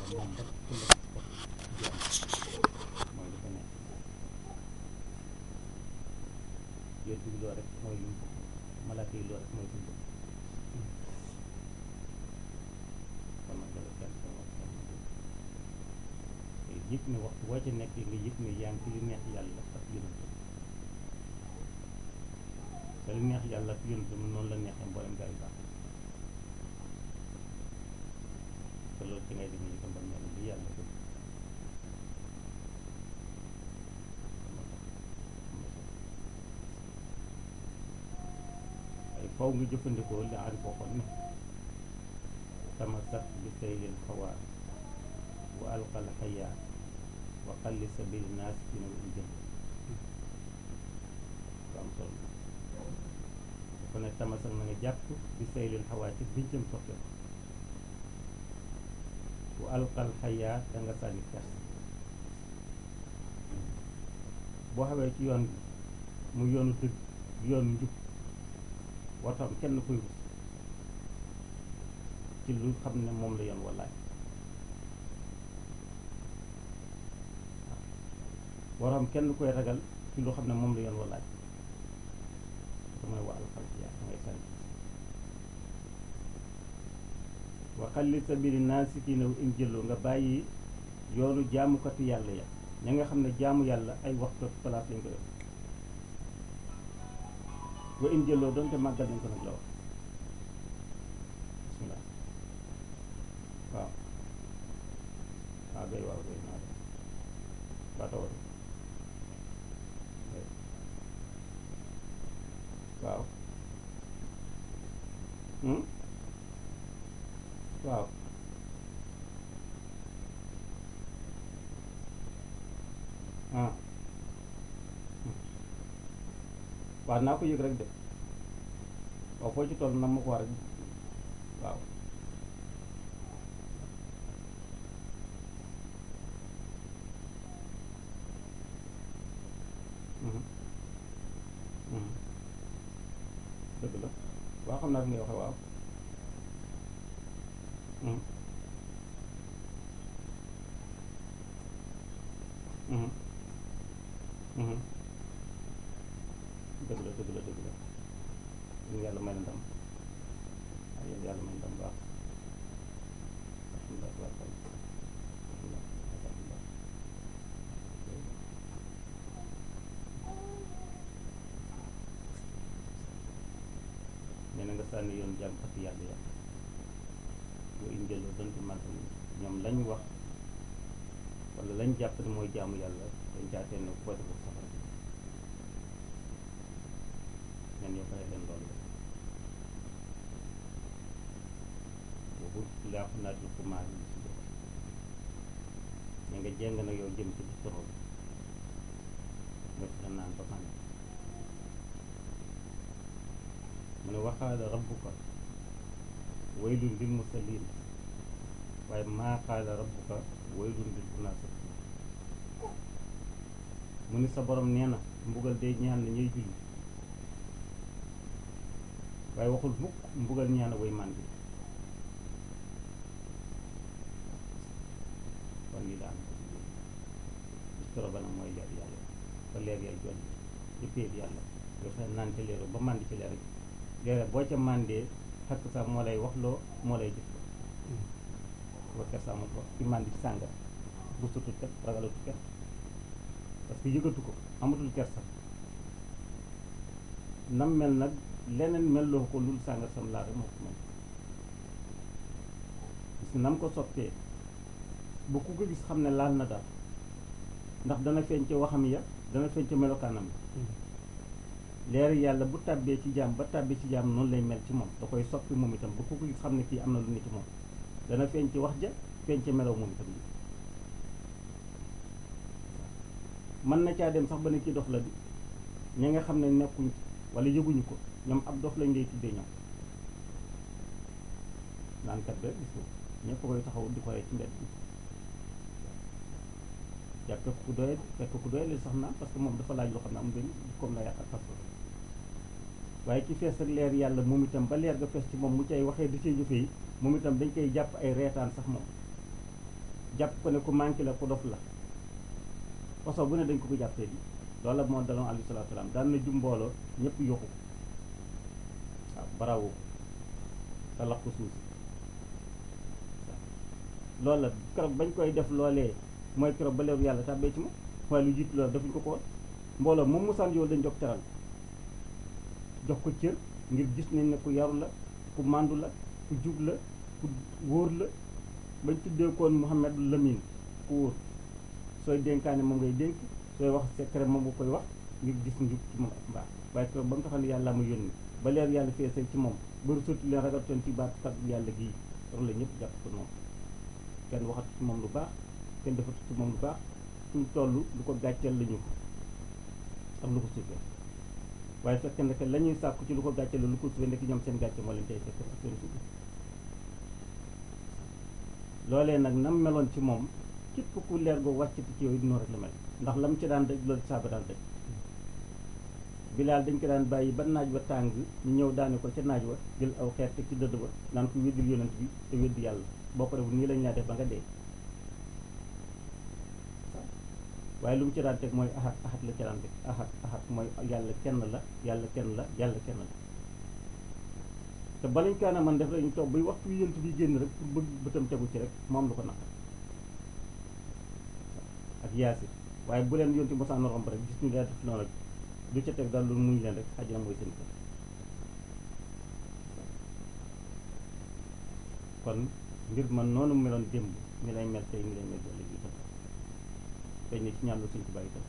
moom rek ku la ko jéem mooy li ko nekk yéen bi loolu rek mooy li mu bëgg malaaka yi loolu rek mooy li mu bëgg kon nag dara kenn sa wax kenn te yëg ne waxtu boo ci nekk nga yëg ne yaa ngi ci li neex yàlla ak yonent te li neex yàlla ak yonent bi noonu la neexee mboolem gaa yu baax te loolu ci ngay demee itam ba mel li yàlla bëgg ay faw nga jëfandikoo li ari waxoon ne tamasak bi saylil xawaa wa alqal xayaa wa xalli sabil naas dina wul jëm am solo dafa ne tamasak na nga jàpp bi saylil xawaa ci bincam soppe wa alqal xayaa da nga sànni kers boo xawee ci yoon bi mu yoonu dëgg yoonu njub watam kenn koy rus ci lu xam ne moom la yoon wallaay waaw waram kenn koy ragal ci lu xam ne moom la yoon wallaay te mooy wa alxal yaa ngay sànni wa xalli sabili naasikiina in jëloo nga bàyyi yoonu jaamukati yàlla ya ña nga xam ne jaamu yàlla ay waxtu place lañ ko def wa in jëloo doonte màggal nañ ko nag la wax bismillah waaw waaw gay waaw gay naa def waa tawal waaw hmm waaw ah waaw naa ko yëg rek de waaw foo ci toll na ma ko war rek waaw dëgg la waaw xam naa fi ngay waxe waaw dëgg la dëgg la dëgg la yéen yàlla may na ndam waaw yéen yàlla may na ndam baax alhamdulilah tabaarkalla alhamdulilah alhamdulilah nee na nga sànni yoon jàmm ak yàlla yàlla boo indiloo donte màgg ñoom lañ wax wala lañ jàpp ne mooy jaamu yàlla dañ jaatee ne ko deful safara ñan yow bàyyi leen loolu boobu laaxu naat yi ko maa yi si jox ña nga jéng nag yow jëm ci torool nga fexe naan ba man mu ne waxaala rabbuka waylun lil musallin waaye maa qaala rabbuka waylun lil munafiqin mu ne sa borom nee na mbugal day ñaan na ñuy julli waaye waxul mukk mbugal ñaan way màndi kon lii daan istoro ba nag mooy leer yàlla ba leer yàlla jolli ci péeb yàlla yoo fexe naan ci leero ba màndi ci leer gi leer boo ca màndee xakk sax moo lay wax loo moo lay jëf wa kersa mu ko ci màndi ci sànga bu sutut kat ragalatu kat parce que yëgatu ko amatul kersa nam mel nag leneen melloo ko lul sàngar sam laa rek moo ko mel gis nam ko sottee bu ku ko gis xam ne laal na daal ndax dana feeñ ca waxam ya dana feeñ ca melokaanam leer yàlla bu tàbbee ci jaam ba tàbbee ci jaam noonu lay mel ci moom da koy soppi moom itam bu ku ko gis xam ne kii am na lu ne ci moom dana feeñ ci wax ja feeñ ca melow moom itam li mën na caa dem sax ba ne kii dox la di ñi nga xam ne nekkuñ ci wala yëguñu ko ñoom ab dof lañ lay tuddee ñoom naan kat ba gis ko ñëpp koy taxaw di ko rey ci mbedd bi jàpp fekk ku doy fekk ku doy la sax naan parce que moom dafa laaj loo xam ne am benn comme la yàq ak fas waaye ki fees ak leer yàlla moom itam ba leer ga fees ci moom mu cay waxee di cay jëfe yi moom itam dañ koy jàpp ay reetaan sax moom jàpp ko ne ku manqué la ku dof la façon bu ne dañ ko ko jàppee di loolu la moo daloon alayhi salaatu salaam daan na jum mbooloo ñëpp yoxu waaw barawu te lax ko suuf si loolu la keroog bañ koy def loolee mooy keroog ba leeru yàlla tàbbee ci moom waaye lu jiitu loolu defuñ ko ko woon mbooloo moom musaan yow dañ jox teral jox ko cër ngir gis nañ ne ku yaru la ku màndu la ku jub la ku wóor la bañ tuddee koon Mouhamed Lamine ku wóor sooy dénkaane moom ngay dénk sooy wax secret moom nga koy wax ngir gis njub ci moom ak mbaax waaye keroog ba nga xam ne yàlla ma yónni ba leer yàlla feesal ci moom bëri sotti leen ragal toon ci baat kat yàlla gii loolu la ñëpp jàpp ko noonu kenn waxatu ci moom lu baax kenn defatu ci moom lu baax suñ toll lu ko gàcceel la ñu ak lu ko suufee waaye fekk na que la ñuy sàkku ci lu ko gàcceel lu ko suufee nekk ñoom seen gàcce moo leen tey fekk ak seen suuf loolee nag nam meloon ci moom képp ku leer goo wàccati ci yooyu noonu rek la mel ndax lam ci daan daj loolu saaba daan daj bilaal dañ ko daan bàyyi ba naaj wa tàng ñu ñëw daane ko ca naaj wa jël aw xeet teg ci dëdd ba naan ko weddil yonent bi te weddi yàlla boo ko deful nii lañ laa def ba nga dee waaye lu mu ci daan teg mooy ahad ahad la ci daan teg ahad ahad mooy yàlla kenn la yàlla kenn la yàlla kenn la te balañ kaana man def lañu toog bay waxtu yonent bi génn rek pour bëgg bëtam tegu ci rek moom lu ko naqar ak yaasi waaye bu leen yonent mosaan romb rek gis ñu leen def noonu rek du ca teg daal lu muñ leen rek xajana mooy seen kër kon mbir man noonu meloon démb mi lay mel tey mi lay mel ëllëg itam feeñ ne ci ñaan la suñ ko bàyyi itam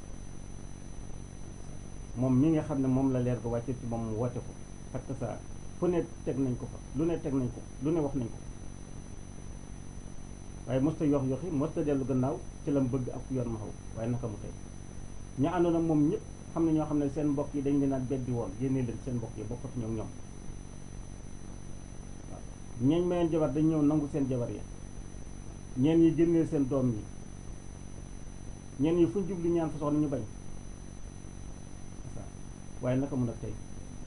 moom mi nga xam ne moom la leer ko wàcce ci moom mu woote ko ak saa fu ne teg nañ ko fa lu ne teg nañ ko lu ne wax nañ ko waaye mosta yox yoxi mosta dellu gannaaw ci la mu bëgg ak yoon ma xaw waaye naka mu tey ña àndoon ak moom ñëpp xam ne ñoo xam ne seen mbokk yi dañ leen a beddi woon yénne leen seen mbokk yi bokkatu ñoom ñoom waaw ñeeñ mayeen jabar dañ ñëw nangu seen jabar ya ñeen yi génnee seen doom yi ñeen yi fu ñu jubli ñaan fa soxna ñu bañ waaye naka mun a tey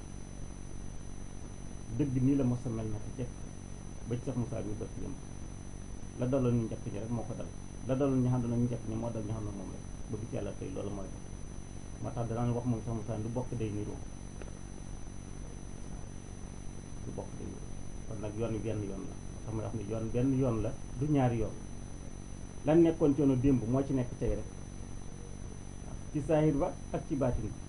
dëgg nii la mos a mel naka jekk ba ci sax Moussa bi bët yëm la daloon ñu njëkk ñi rek moo ko dal la daloon ñu xam ne ñu njëkk ñi moo dal ñu xam ne moom rek ba bis yàlla tey loolu mooy tax moo tax danaan wax moom sax Moussa lu bokk day niroo lu bokk day niroo kon nag yoon wi benn yoon la tax may wax ne yoon benn yoon la du ñaari yoon lan nekkoon ci yoonu démb moo ci nekk tey rek ci saahir ba ak ci baatin bi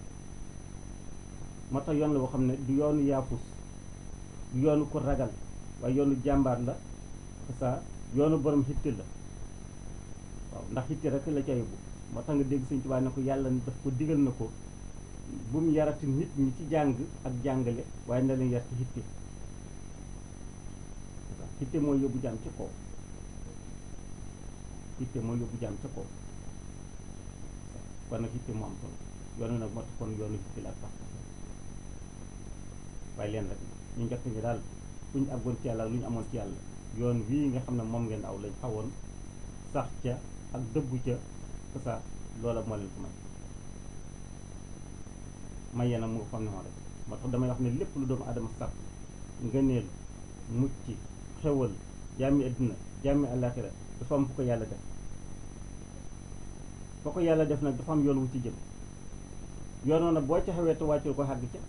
moo tax yoon la boo xam ne du yoonu yaafus du yoonu ko ragal waaye yoonu jàmbaar la ça yoonu borom xitti la waaw ndax xitti rek la ca yóbbu moo tax nga dégg Sëñ Tuubaa ne ko yàlla daf ko digal na ko bu mu yarati nit ñi ci jàng ak jàngale waaye na leen yar ci xitti xitti mooy yóbbu jàmm ci kaw xitti mooy yóbbu jàmm ci kaw kon nag xitti moo am solo yoonu nag moo tax kon yoonu xitti la ak pax waaye leen rek ñu njëkk ñi daal fu ñu àggoon ci yàlla lu ñu amoon ci yàlla yoon wii nga xam ne moom ngeen aw lañ xawoon sax ca ak dëggu ca sa loola moo leen ko may may yéen a mu nga xam ne moo rek moo tax damay wax ne lépp lu doomu adama sax ngëneel mucc xewal jàmmi adduna jàmmi àllaaxira dafa am fu ko yàlla def foo ko yàlla def nag dafa am yoon wu ci jëm yoon nag boo ca xewee te wàccul ko xàgg ca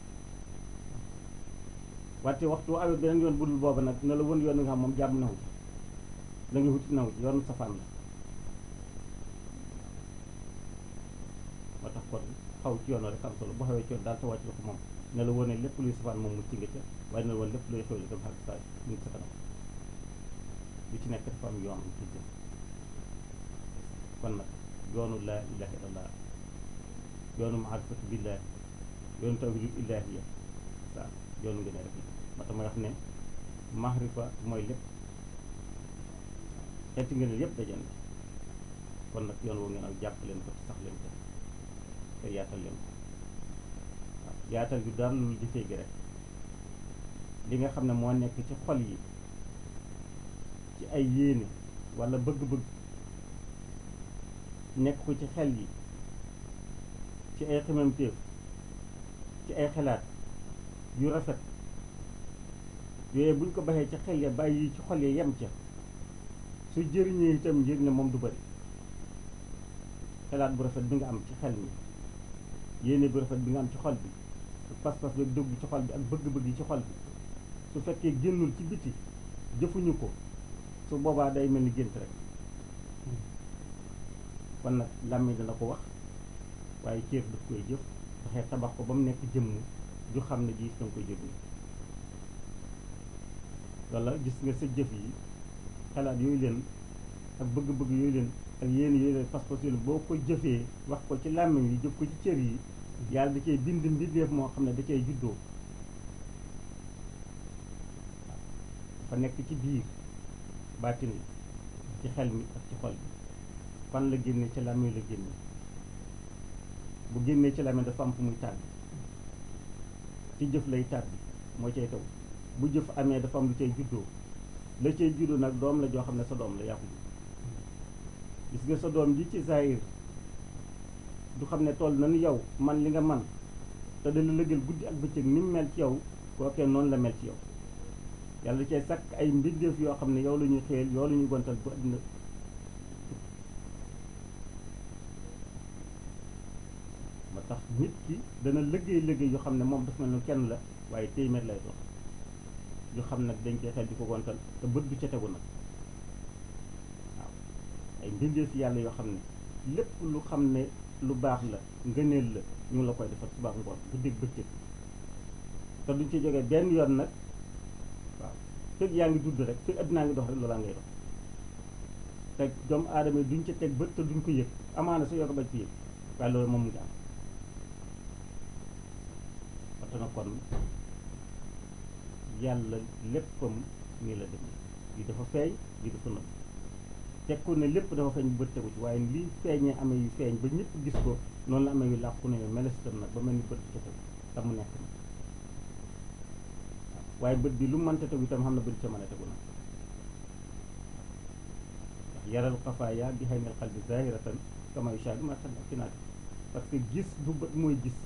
wante waxtu awee beneen yoon budul booba nag ne la wën yoon nga xam moom jàmm nawu ci la nga wuti nawu ci yoonu safaan la moo tax kon xaw ci yoon rek am solo boo xawee ci yoon daal te wàcc ko moom ne la wone lépp luy safaan moom mucc nga ca waaye ne la woon lépp luy xew li dem xàgg saa ñu ngi sa kanam lu ci nekk dafa am yoon ci jëm kon nag yoonu laa ilaha illallah yoonu maarifatu billah yoonu tawhidul ilahiyya saa yoonu ngeen rek moo tax may wax ne mahrifa mooy lépp xeeti ngeen yëpp daje na kon nag yoon woo ngeen aw jàpp leen ko sax leen ko te yaatal leen ko waaw yaatal bi dara lu jëfee gi rek li nga xam ne moo nekk ci xol yi ci ay yéene wala bëgg-bëgg nekk ko ci xel yi ci ay xememteef ci ay xalaat yu rafet yooyu buñ ko baxee ci xel ya bàyyi ci xol ya yem ca su jëriñee itam yëg ne moom du bëri xalaat bu rafet bi nga am ci xel mi yéene bu rafet bi nga am ci xol bi ak pas-pas bi dëgg ci xol bi ak bëgg-bëgg yi ci xol bi su fekkee génnul ci biti jëfuñu ko su boobaa day mel ni gént rek kon nag làmmiñ dana ko wax waaye cër daf koy jëf fexe tabax ko ba mu nekk jëmm ju xam ne ji danga koy jëf ni walla gis nga sa jëf yi xalaat yooyu leen ak bëgg-bëgg yooyu leen ak yéen yooyu leen pas-pas yooyu leen boo ko jëfee wax ko ci làmmiñ yi jëf ko ci cër yi yàlla da cay bind mbindeef moo xam ne da cay juddoo fa nekk ci biir baatin la ci xel mi ak ci xol bi fan la génne ci làmmiñ la génne bu génnee ci làmmiñ dafa am fu muy tàbbi ci jëf lay tàbbi moo cay taw bu jëf amee dafa am lu cay juddoo la cay juddoo nag doom la joo xam ne sa doom la yaa ko gis nga sa doom ji ci zahir du xam ne toll na ni yow man li nga man te dala lëgal guddi ak bëccëg ni mu mel ci yow kookee noonu la mel ci yow yàlla cay sàkk ay mbindeef yoo xam ne yow la ñuy xëyal yow la ñuy gontal bu àddina moo tax nit ki dana liggéey liggéey yoo xam ne moom dafa mel ne kenn la waaye téeméer lay dox yu xam nag dañ koy xel di ko gontal te bët du ca tegu nag waaw ay mbindeef yàlla yoo xam ne lépp lu xam ne lu baax la ngëneel la ñu ngi la koy defal suba ak ngoon bu dégg bëccëg te duñ ci jógee benn yoon nag waaw fekk yaa ngi dudd rek fekk addinaa ngi dox rek loolaa ngay dox te doomu aadama yi duñ ca teg bët te duñ ko yëg amaana sa yoo ko bañ ko yëg waaye loolu moom nga am waxta na kon yàlla léppam nii la dem lii dafa feeñ lii dafa nëbb tekku ne lépp dafa feeñ bu bët tegu ci waaye lii feeñee amee yu feeñ ba ñëpp gis ko noonu la amee yu làqu ne melesitam nag ba mel ni bët ca tegu te mu nekk na waaye bët bi lu mënta tegu itam xam na bët ca mën a tegu nag ndax yaral xafaaya bi xëy nal xal bi zahiratan kama yushaahadu ma tanaat parce que gis du bët mooy gis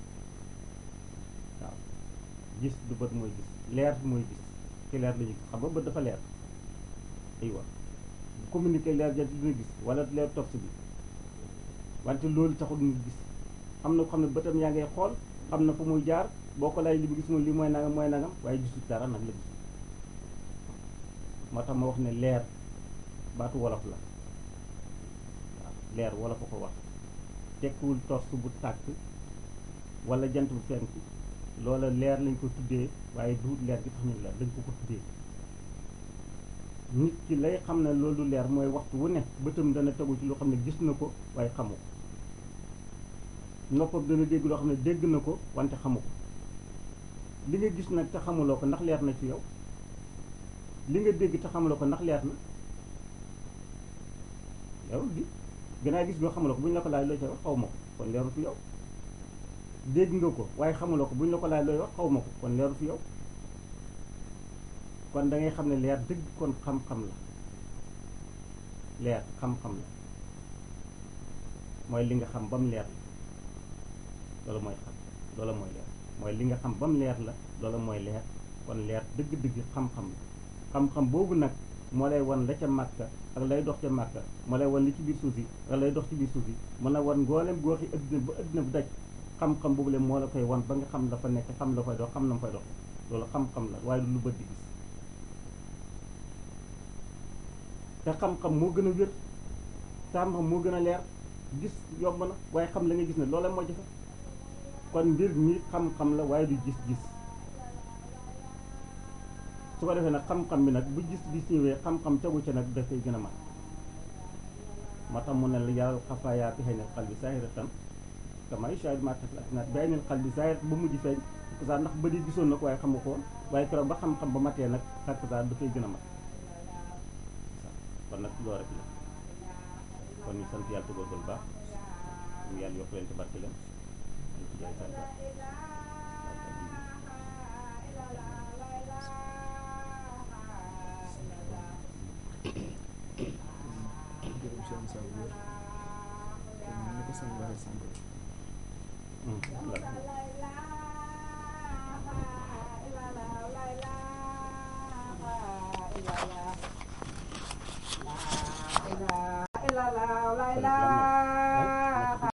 waaw gis du bët mooy gis leer mooy gis ci leer la ñu xam nga bët dafa leer aywa bu communiqué leer jant dina gis wala leer topp bi wante loolu taxul ñu gis am na ko xam ne bëtam yaa ngay xool xam na fu muy jaar boo ko laaj li mu gis moom lii mooy nangam mooy nangam waaye gisul dara nag la gis moo tax ma wax ne leer baatu wolof la waaw leer wolof a ko wax tekkiwul torse bu tàkk wala jant bu fenk loola leer lañ ko tuddee waaye duut leer gi tax ñu leer dañ ko ko tuddee nit ki lay xam ne loolu leer mooy waxtu wu ne bëtam dana tegu ci loo xam ne gis na ko waaye xamu ko noppam dana dégg loo xam ne dégg na ko wante xamu ko li nga gis nag te xamuloo ko ndax leer na ci yow li nga dégg te xamuloo ko ndax leer na leerul di gannaaw gis nga xamuloo ko bu ñu la ko laaj looy wax xaw ma ko kon leerul fi yow dégg nga ko waaye xamuloo ko bu ñu la ko laaj looy wax xaw ma ko kon leerul fi yow kon da ngay xam ne leer dëgg kon xam-xam la leer xam-xam la mooy li nga xam ba mu leer la loolu mooy xam loolu mooy leer mooy li nga xam ba mu leer la loolu mooy leer kon leer dëgg-dëgg xam-xam la xam-xam boobu nag moo lay wan la ca màkka ak lay dox ca màkka moo lay wan li ci biir suuf yi ak lay dox ci biir suuf yi mën a wan ngoolem gooxi adduna ba adduna bu daj xam-xam boobu le moo la koy wan ba nga xam la fa nekk xam la fay dox xam na mu fay dox loolu xam-xam la waaye du lu bët di gis te xam-xam moo gën a wér te xam-xam moo gën a leer gis yomb na waaye xam la nga gis ne loola moo jafe kon mbir mi xam-xam la waaye du gis-gis su ko defee nag xam-xam bi nag bu gis-gis ñëwee xam-xam tegu ca nag dafay gën a mat moo tax mu ne la yàlla xafaayaa bi xëy na xal bi saahiratan kama yushaahadu maa taxlaat bay neen xal bi saahir ba mujj feeñ xakk ndax ba di gisoon na ko waaye xamu ko woon waaye keroog ba xam-xam ba matee nag xakk dafay gën a mat kon nag loolu rek la kon ñu sant yàlla te góorgóorlu baax ñu yàlla yokk leen te barke leen ñu ci jaay sant jërëm seen sa wér comme ni ko sëñ waxee sànq Hmm, voilà.